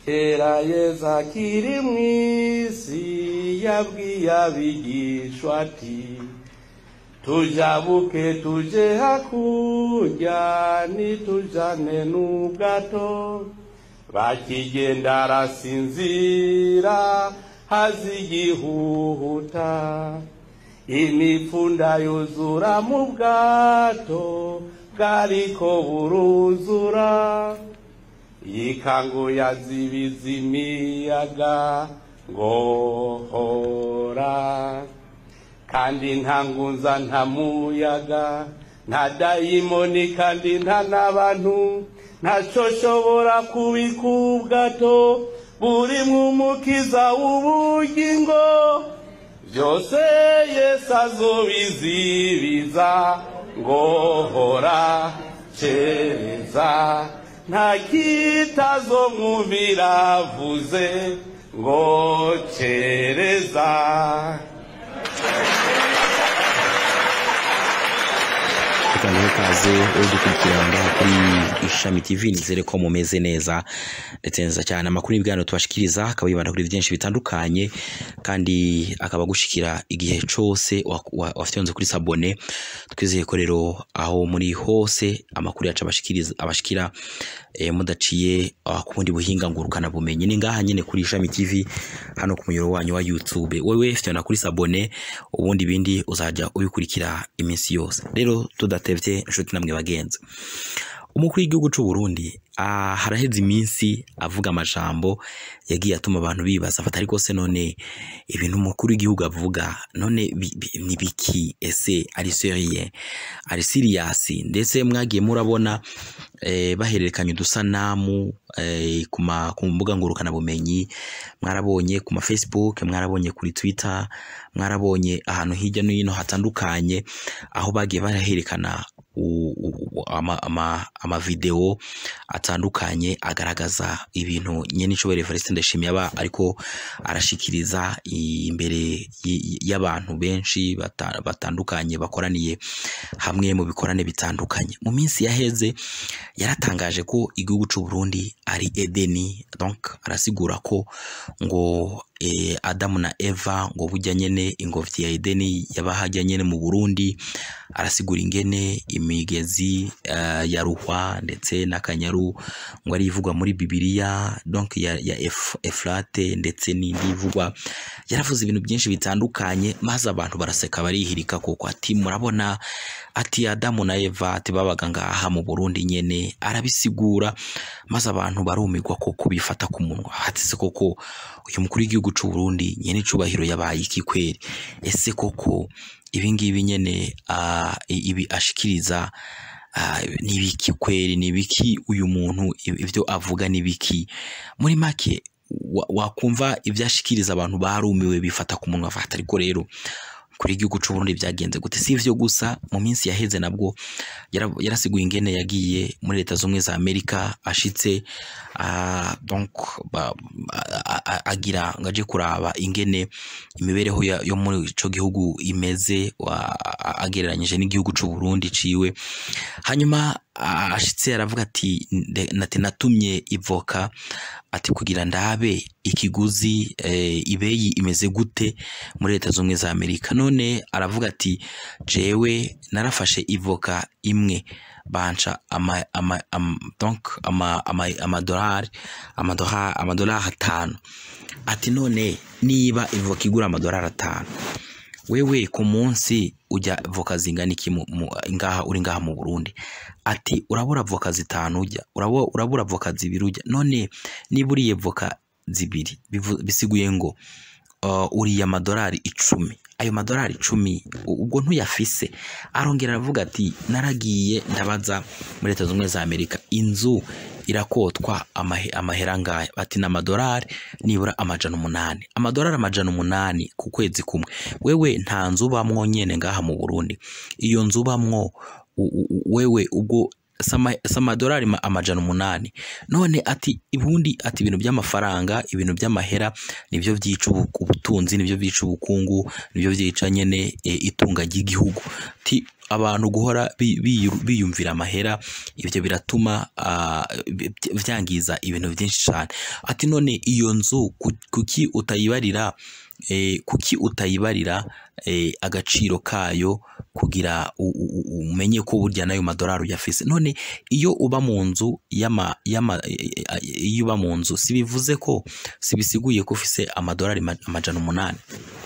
kera yesu akiri mu isi yabwiye abigishwa ati tujabuke tuje hakurya nitujane n'ubwato bakigenda arasinzira hazi igihuhuta imipfunda yuzura mu bwato bwariko buruzura yikanguye azibiza imiyaga ngohora kandi nta ngunza nta muyaga nta dayimoni kandi nta n'abantu ntaco shobora kubika ubwato burimwo umukiza w'ubugingo byose yesu azobizibiza ngohora cereza nta kitazomwumvira avuze ngo cereza reka nguhe ikaze uri dukurikirana ngaha kuri ishami tv nizere ko mumeze neza ndetse neza cyane amakuru y'ibiganiro tubashikiriza akaba yibanda kuri byinshi bitandukanye kandi akaba agushikira igihe cose wa- wa- wafyonze kuri sabone twizeye ko rero aho muri hose amakuru yacu abashikiriza abashikira eh, mudaciye ah, ku bundi buhinga ngurukana bumenyi ni ngaha nyine kuri ishami tv hano ku muyoboro wanyu wa youtube wewe fyona kuri sabone ubundi ibindi uzajya ubikurikira iminsi yose rero tudatevye inshuti namwe bagenzi umukuru w'igihugu c'u Burundi ah, haraheze iminsi avuga amajambo yagiye atuma abantu bibaza fata ariko se none ibintu umukuru w'igihugu avuga none bi- bi- ni biki ese ari seriye ari serious ndetse mwagiye murabona eh, bahererekanya udusanamu eh, ku ma- ku mbuga ngurukana bumenyi mwarabonye ku ma Facebook mwarabonye kuri Twitter mwarabonye ahantu hirya no hino hatandukanye aho bagiye baraherekana u- u- u- ama, ama, ama video atandukanye agaragaza ibintu nyene icobere Evariste Ndashimye aba ariko arashikiriza imbere y- y'abantu benshi bata- batandukanye bakoraniye hamwe mu bikorane bitandukanye mu minsi yaheze yaratangaje ko igihugu c'u Burundi ari Edeni donc arasigura ko ngo eh, Adamu na Eva ngo burya nyene ingobyi ya Edeni yabahajya nyene mu Burundi arasigura ingene imigezi uh, ya Ruhwa ndetse n'akanyaru ngo ari ivugwa muri Bibiliya donc ya, ya Ef, Efrate ndetse n'indi ivugwa yaravuze ibintu byinshi bitandukanye maze abantu baraseka barihirika kuko ati murabona ati Adamu na Eva ati babaga ngaha mu Burundi nyene arabisigura maze abantu barumirwa koko bifata ku munwa ati se koko uyu mukuru w'igihugu c'u Burundi nyene icubahiro yabaye iki kweri ese koko ibi ngibi nyene uh, ibi ashikiriza uh, ni biki kweri ni biki uyu muntu ivyo avuga ni biki muri make wa- wakumva ibyo ashikiriza abantu barumiwe bifata ku munwa fata ariko rero kuri igihugu c'u Burundi byagenze gute si ivyo gusa mu minsi yaheze nabwo yara- yarasiguye ingene yagiye muri leta z'ubumwe za Amerika ashitse ah, donc ba- a- a- agira ngo aje kuraba ingene imibereho ya- yo muri ico gihugu imeze wa- a- agereranyije n'igihugu c'u Burundi ciwe hanyuma ah, ashitse aravuga ati nde- nati natumye ivoka ati kugira ndabe ikiguzi eh, ibeyi imeze gute muri leta z'ubumwe za Amerika none aravuga ati jewe narafashe ivoka imwe banca ama, ama, ama, donc ama, ama, amadolari amadolari amadolari atanu ati none niba ivoka igura amadolari atanu wewe ku munsi ujya voka zingana iki mu- mu- ngaha uri ngaha mu Burundi ati urabura voka zitanu ujya urabo- urabura voka zibiri ujya none niba uriye voka zibiri bivu- bisiguye ngo uh, uriye amadolari icumi ayo madolari icumi u- ubwo ntuyafise arongera aravuga ati naragiye ndabaza muri leta z'ubumwe za amerika inzu irakotwa amahe- amahera angahe bati ni amadolari nibura amajana umunani amadolari amajana umunani ku kwezi kumwe wewe nta nzu ubamwo nyene ngaha mu burundi iyo nzu ubamwo u- u- u- wewe ubwo sama- samadolari ma- amajana umunani none ati ubundi ati ibintu by'amafaranga ibintu by'amahera nibyo byica ubu- ubutunzi nibyo byica ubukungu nibyo byica nyene e, itunga ry'igihugu ti abantu guhora bi- biyu- biyumvira amahera ibyo biratuma ah, bi- byangiza ibintu byinshi cyane ati none iyo nzu ku- kuki utayibarira eh, kuki utayibarira eh, agaciro kayo kugira u- u- u- umenye ko burya nayo madolari uyafise none iyo uba mu nzu y'ama y'ama eh, eh, iyo uba mu nzu si bivuze ko si bisiguye ko ufise amadolari ma- amajana umunani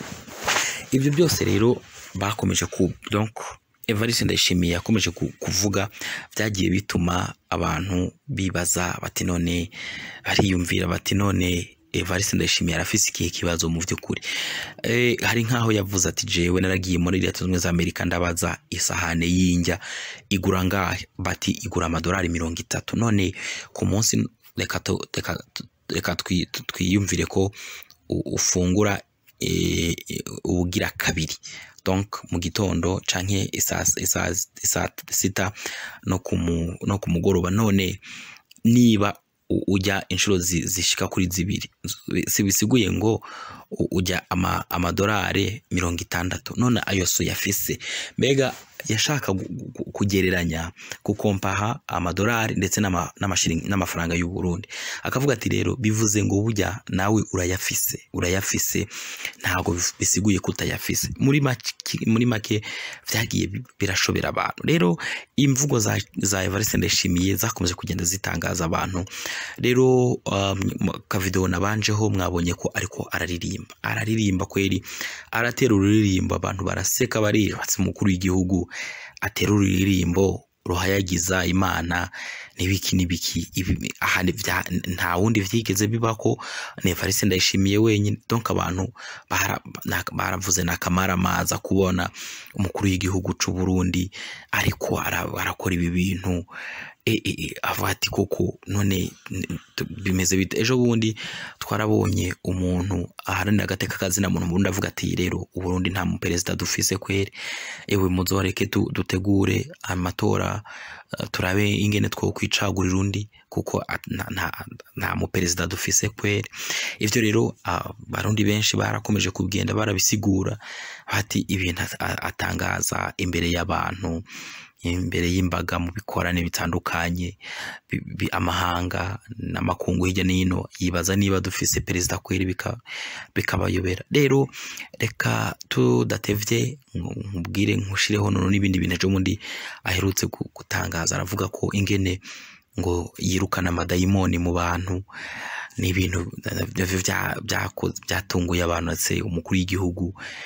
ibyo byose rero bakomeje ku donc Evariste Ndayishimiye yakomeje ku- kuvuga byagiye bituma abantu bibaza bati none bariyumvira bati none Evariste Ndayishimiye arafise ikihe kibazo mu by'ukuri eh, hari nk'aho yavuze ati jewe naragiye muri leta zunze ubumwe za Amerika ndabaza isahane y'injya igura ngahe bati igura amadolari mirongo itatu none ku munsi reka tu- reka tu- reka twi- tu- twiyumvire ko u- ufungura eh, eh, ubugira kabiri donc mu gitondo canke isaa isaa isaa sita no ku mu- no ku mugoroba none niba u- ujya inshuro zi- zishika kuri zibiri si bisiguye ngo u- ujya ama, amadolari mirongo itandatu none ayo so yafise mbega yashaka gu- gu- kugereranya gukompaha amadolari ndetse n'ama- n'amashiringi- n'amafaranga y'u Burundi akavuga ati rero bivuze ngo burya nawe urayafise urayafise ntabwo bif- bisiguye ko utayafise muri make muri make byagiye bi- birashobera abantu rero imvugo za, za Evariste Ndayishimiye zakomeje kugenda zitangaza abantu rero um, mu- kavideo nabanjeho mwabonye ko ariko araririmba araririmba kweri aratera ururirimbo abantu baraseka baribatse umukuru w'igihugu atera ururirimbo ruhayagiza imana n'ibiki n'ibiki ibi aha ni bya- nta wundi vyigeze bibako ni Evariste Ndayishimiye wenyine donc abantu bara- na- baravuze n'akamaramaza kubona umukuru w'igihugu c'u Burundi ariko ara- arakora ibi bintu e, e, e, avuga ati koko none n- tu- bimeze bite ejo bundi twarabonye umuntu aharanira agateka kazina muntu mu Burundi avuga ati rero u Burundi nta muperezida dufise kweri ewe muzoreke tu- dutegure amatora uh, turabe ingene twokwicagurira undi kuko at- nta- nta- nta muperezida dufise kweri ivyo rero abarundi benshi barakomeje kugenda barabisigura bati ibintu at- a- atangaza imbere y'abantu imbere y'imbaga mu bikorane bitandukanye bi- bi- amahanga n'amakungu hirya no hino yibaza niba dufise perezida kweri bika- bikabayobera rero reka tudatevye nku- nkubwire nkushireho nono n'ibindi bintu ejo bundi aherutse gu- gutangaza aravuga ko ingene ngo yirukana amadayimoni mu bantu ni ibintu bya- bya- byako- byatunguye abantu ndetse umukuru w'igihugu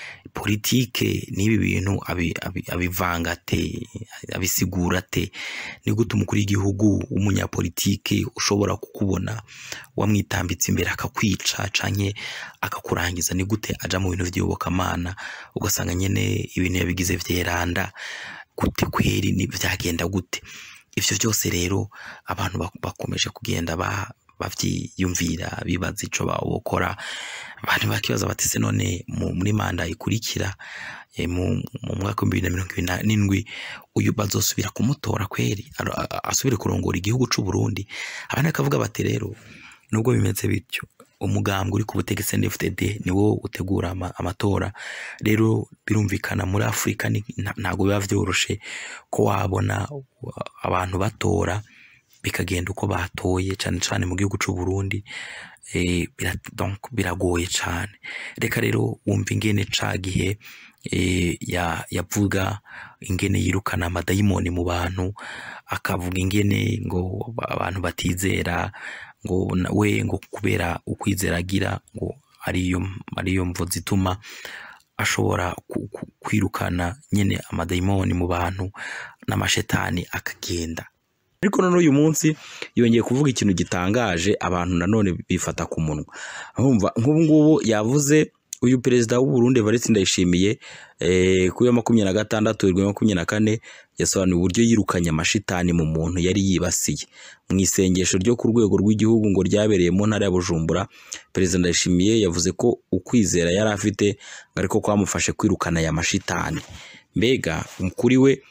politike n'ibi bintu abi- abi- abivanga ate abisigura ate ni gute umukuru w'igihugu w'umunyapolitike ushobora kukubona wamwitambitse imbere akakwica canke akakurangiza ni gute aja mu bintu vy'iyobokamana ugasanga nyene ibintu yabigize vyeranda gute kweri ni byagenda gute ivyo byose rero abantu bak- bakomeje kugenda ba bavyiyumvira bibaza ico bawokora abantu bakibaza bati se none mu- muri manda ikurikira eh, mu mu mwaka w'ibihumbi bibiri na mirongo ibiri na n'indwi uyu bazosubira kumutora kweri aro- a- a- asubire kurongora igihugu c'u Burundi abandi bakavuga bati rero nubwo bimeze bityo umugambwe uri ku butegetsi NFDD niwo utegura ama- amatora rero birumvikana muri Afurika ni- nta- ntago biba vyoroshe ko wabona uh, abantu batora bikagenda uko batoye cyane cyane mu gihugu c'u Burundi eh, bira- donc biragoye cyane reka rero wumva ingene ca gihe eh, ya- yavuga ingene yirukana amadayimoni mu bantu akavuga ingene ngo ba- abantu batizera ngo na- we ngo kubera ukwizera agira ngo ariyo ariyo mvo zituma ashobora ku- ku- kwirukana nyene amadayimoni mu bantu n'amashetani akagenda ariko none uyu munsi yongeye kuvuga ikintu gitangaje abantu nanone bifata ku munwa urumva nk'ubu ngubu yavuze uyu perezida w'u Burundi Evariste Ndayishimiye eh, kuri ya makumyabiri na gatandatu irindwi makumyabiri na kane yasobanuye uburyo yirukanye amashitani mu muntu yari yibasiye mu isengesho ryo ku rwego rw'igihugu ngo ryabereye mu ntara ya Bujumbura perezida Ndayishimiye yavuze ko ukwizera yari afite ngo ariko kwamufashe kwirukana aya mashitani mbega kuri we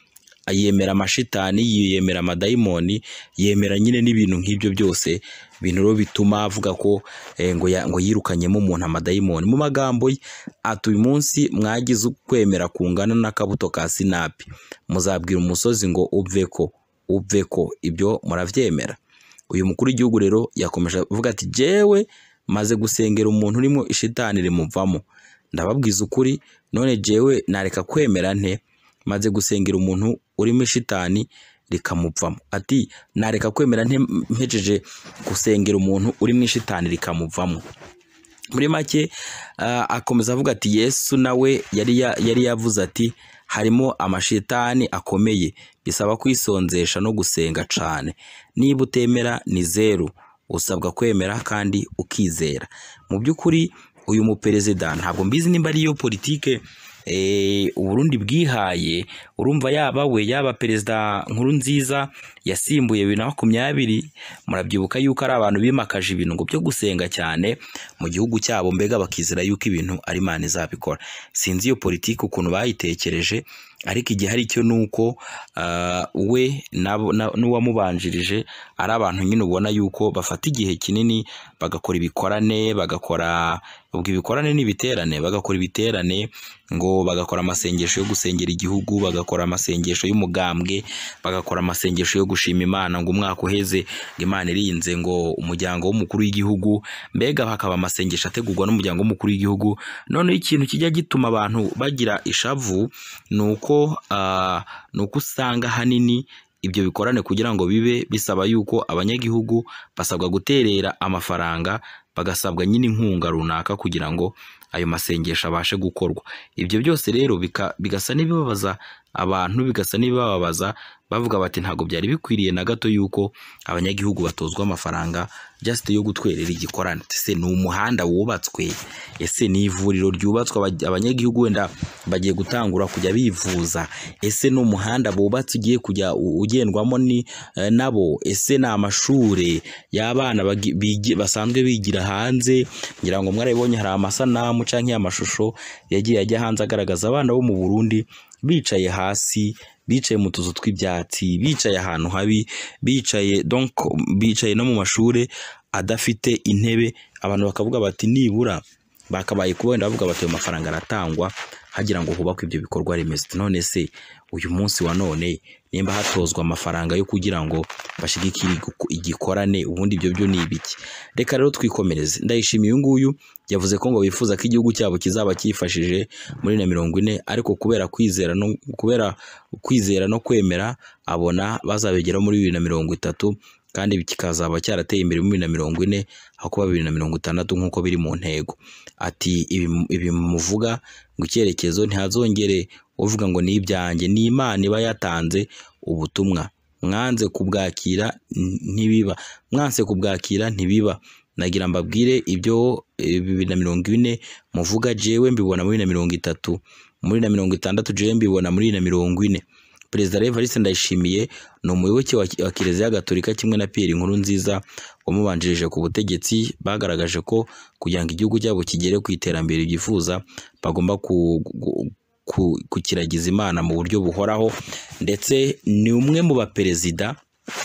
yemera amashitani yemera amadayimoni yemera nyine n'ibintu nk'ibyo byose ibintu rero bituma avuga ko eh, ngo, ya, ngo yirukanyemo umuntu amadayimoni mu magambo ye ati uyu munsi mwagize ukwemera kungana n'akabuto ka sinapi muzabwira umusozi ngo uve ko uve ko ibyo murabyemera uyu mukuru w'igihugu rero yakomeje avuga ati jewe maze gusengera umuntu urimo ishitani rimuvamo ndababwiza ukuri none jewe nareka kwemera nte maze gusengera umuntu urimo ishitani rikamuvamo ati nareka kwemera nte mpejeje gusengera umuntu urimo ishitani rikamuvamo muri make ah, akomeza avuga ati yesu nawe yari ya- yari yavuze ati harimo amashitani akomeye bisaba kwisonzesha no gusenga cane niba utemera ni zeru usabwa kwemera kandi ukizera mu by'ukuri uyu muperezida ntabwo mbizi nimba ariyo politike eh, uburundi bwihaye urumva yaba we yaba perezida nkuru nziza yasimbuye bibiri na makumyabiri murabyibuka yuko ari abantu bimakaje ibintu ngo byo gusenga cyane mu gihugu cyabo mbega bakizera yuko ibintu ari imana izabikora sinzi iyo politiki ukuntu bayitekereje ariko igihari cyo ni uko ah, we nabo- na- n'uwamubanjirije ari abantu nyine ubona yuko bafata igihe kinini bagakora ibikorane bagakora ubwo ibikorane n'ibiterane bagakora ibiterane ngo bagakora amasengesho yo gusengera igihugu bagakora amasengesho y'umugambwe bagakora amasengesho yo gushima imana ngo umwaka uheze ngo imana irinze ngo umuryango w'umukuru w'igihugu mbega hakaba amasengesho ategurwa n'umuryango w'umukuru w'igihugu noneho ikintu kijya gituma abantu bagira ishavu ni uko ah, ni uko usanga ahanini ibyo bikorane kugira ngo bibe bisaba yuko abanyagihugu basabwa guterera amafaranga bagasabwa nyine inkunga runaka kugira ngo ayo masengesho abashe gukorwa ibyo byose rero bika- bigasa n'ibibabaza abantu bigasa n'ibibabaza bavuga bati ntabwo byari bikwiriye na gato yuko abanyagihugu batozwa amafaranga just yo gutwerera igikorane ese ni umuhanda wubatswe ese ni ivuriro ryubatswe aba- abanyagihugu wenda bagiye gutangura kujya bivuza ese ni umuhanda bubatse ugiye kujya u- ugendwamo ni eh, nabo ese ni amashuri y'abana bagi- bigi- basanzwe bigira hanze ngira ngo mwarabibonye hari amasanamu canke amashusho yagiye ajya hanze agaragaza abana bo mu Burundi bicaye hasi bicaye mu tuzu tw'ibyatsi bicaye ahantu habi bicaye donc bicaye no mu mashuri adafite intebe abantu bakavuga bati nibura bakabaye kuba wenda bavuga bati ayo mafaranga aratangwa hagira ngo hubakwe ibyo bikorwa remezo none se uyu munsi wa none nimba hatozwa amafaranga yo kugira ngo bashigikire igiku- igikorane ubundi ibyo byo ni ibiki reka rero twikomereze ndayishimiye uyu nguyu yavuze ko ngo bifuza ko igihugu cyabo kizaba cyifashije muri na mirongo ine ariko kubera kwizera no kubera kwizera no kwemera abona bazabigeraho muri bibiri na mirongo itatu kandi kikazaba cyarateye imbere muri bibiri na mirongo ine aho kuba bibiri na mirongo itandatu nk'uko biri mu ntego ati ibi ibi muvuga ngo icyerekezo ntihazongere uvuga ngo ni ibyanjye ni imana iba yatanze ubutumwa mwanze kubwakira n- ntibiba mwanse kubwakira ntibiba nagira mbabwire ibyo eh, bibiri na mirongo ine muvuga jewe mbibona muri na mirongo itatu muri na mirongo itandatu jewe mbibona muri na mirongo ine perezida Rev Evariste Ndayishimiye ni umuyoboke wa wa Kiliziya Gatolika kimwe na Pierre Nkurunziza wamubanjirije ku butegetsi bagaragaje ko kugira ngo igihugu cyabo kigere ku iterambere ryifuza bagomba ku, ku, ku, kukiragiza Imana mu buryo buhoraho ndetse ni umwe mu baperezida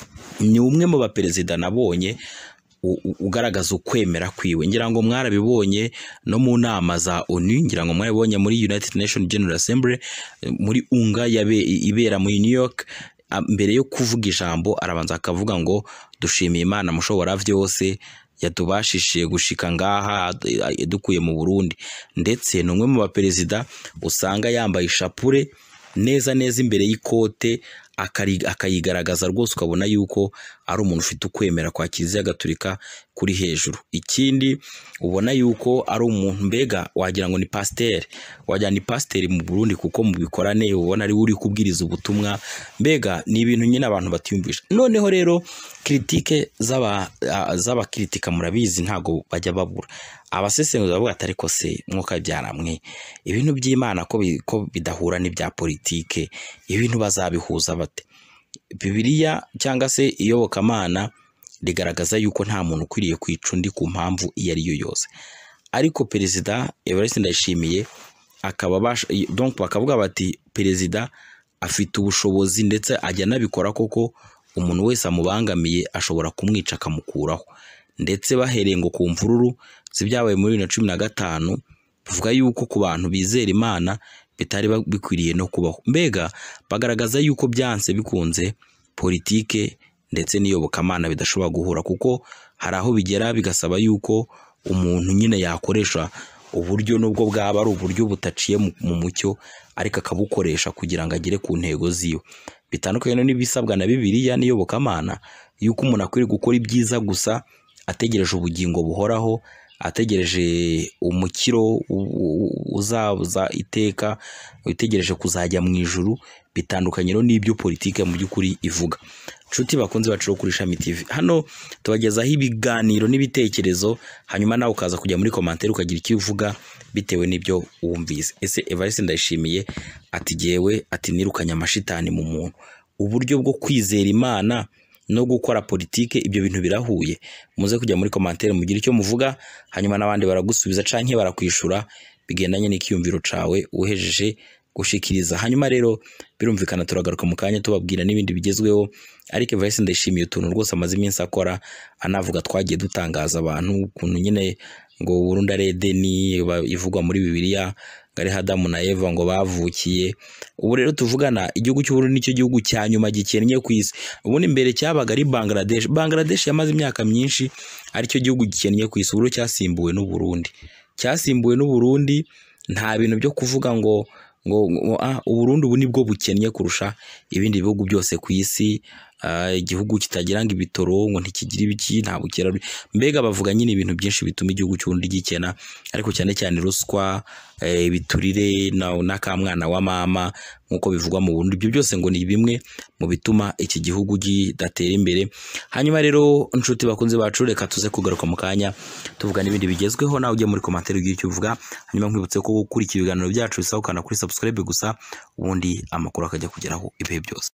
ni umwe mu baperezida nabonye u- u- ugaragaza ukwemera kwiwe ngira ngo mwarabibonye no mu nama za ONU ngira ngo mwarabibonye muri United Nations General Assembly eh, muri unga yabe, ibera muri New York ah, mbere yo kuvuga ijambo arabanza akavuga ngo dushimiye Imana mushobora byose yatubashishije gushika ngaha eh, dukuye mu Burundi ndetse ni umwe mu baperezida usanga yambaye ishapure neza neza imbere y'ikote akari- akayigaragaza rwose ukabona yuko ari umuntu ufite ukwemera kwa kiliziya gatolika kuri hejuru ikindi ubona yuko ari umuntu mbega wagira ngo ni pasiteri wagira ni pasiteri mu Burundi kuko mu bikorane ubona ari we uri kubwiriza ubutumwa mbega ni ibintu nyine abantu batiyumvisha noneho rero kiritike z'aba ah, z'abakiritika murabizi ntabwo bajya babura abasesenguzi bavuga ati ariko se mwuka byaramwe ibintu by'imana ko bi- ko bidahura n'ibya politike ibintu bazabihuza bate bibiliya cyangwa se iyobokamana rigaragaza yuko nta muntu ukwiriye kwica undi ku mpamvu iyo ari yo yose ariko perezida Evariste Ndayishimiye akaba bash- donc bakavuga bati perezida afite ubushobozi ndetse ajya anabikora koko umuntu wese amubangamiye ashobora kumwica akamukuraho ndetse bahereye ngo ku mvururu z'ibyabaye muri bibiri na cumi na gatanu bivuga yuko ku bantu bizera imana bitari ba- bikwiriye no kubaho mbega bagaragaza yuko byanse bikunze politike ndetse n'iyobokamana bidashobora guhura kuko hari aho bigera bigasaba yuko umuntu nyine yakoresha uburyo nubwo bwaba ari uburyo butaciye mu mu mucyo ariko akabukoresha kugira ngo agere ku ntego ziwe bitandukanye n'ibisabwa na bibiliya n'iyobokamana yuko umuntu akwiriye gukora ibyiza gusa ategereje ubugingo buhoraho ategereje umukiro u- u- uzabuza iteka utegereje kuzajya mu ijuru bitandukanye rero n'ibyo politike mu by'ukuri ivuga nshuti bakunze bacu kuri Ishami TV hano tubagezaho ibiganiro n'ibitekerezo hanyuma nawe ukaza kujya muri komantere ukagira icyo uvuga bitewe n'ibyo wumvise ese Evariste Ndayishimiye ati jyewe ati nirukanye amashitani mu muntu uburyo bwo kwizera Imana no gukora politike ibyo bintu birahuye muze kujya muri komantere mugire icyo muvuga hanyuma n'abandi baragusubiza canke barakwishura bigendanye n'ikiyumviro cawe uhejeje gushikiriza hanyuma rero birumvikana turagaruka mu kanya tubabwira n'ibindi bigezweho ariko Evariste ndayishimiye utuntu rwose amaze iminsi akora anavuga twagiye dutangaza abantu ukuntu nyine ngo Burundi ari Edeni ba- ivugwa muri Bibiliya ngo ari Adamu na Eva ngo bavukiye ubu rero tuvugana igihugu cy'Uburundi nicyo gihugu cya nyuma gikennye ku isi ubundi mbere cyabaga ari Bangladesh Bangladesh yamaze imyaka myinshi aricyo gihugu gikennye ku isi ubu rero cyasimbuwe n'u Burundi cyasimbuwe n'u Burundi nta bintu byo kuvuga ngo ngo, ngo ah, Uburundi ubu nibwo bukennye kurusha ibindi bihugu byose ku isi ah, igihugu kitagira ngo ibitoro ngo ntikigira ibiki nta bukera mbega bavuga nyine ibintu byinshi bituma igihugu cy'uburundi gikena ariko cyane cyane ruswa eh, ibiturire na- n'akamwana wa mama nk'uko bivugwa mu Burundi ibyo byose ngo ni bimwe mu bituma iki gihugu kidatera imbere hanyuma rero inshuti bakunze bacu reka tuze kugaruka mu kanya tuvuga n'ibindi bigezweho nawe ujye muri komantere ugira icyo uvuga hanyuma nkwibutse ko gukurikira ibiganiro byacu bisaba ukanda kuri subscribe gusa ubundi amakuru akajya kugeraho ibihe byose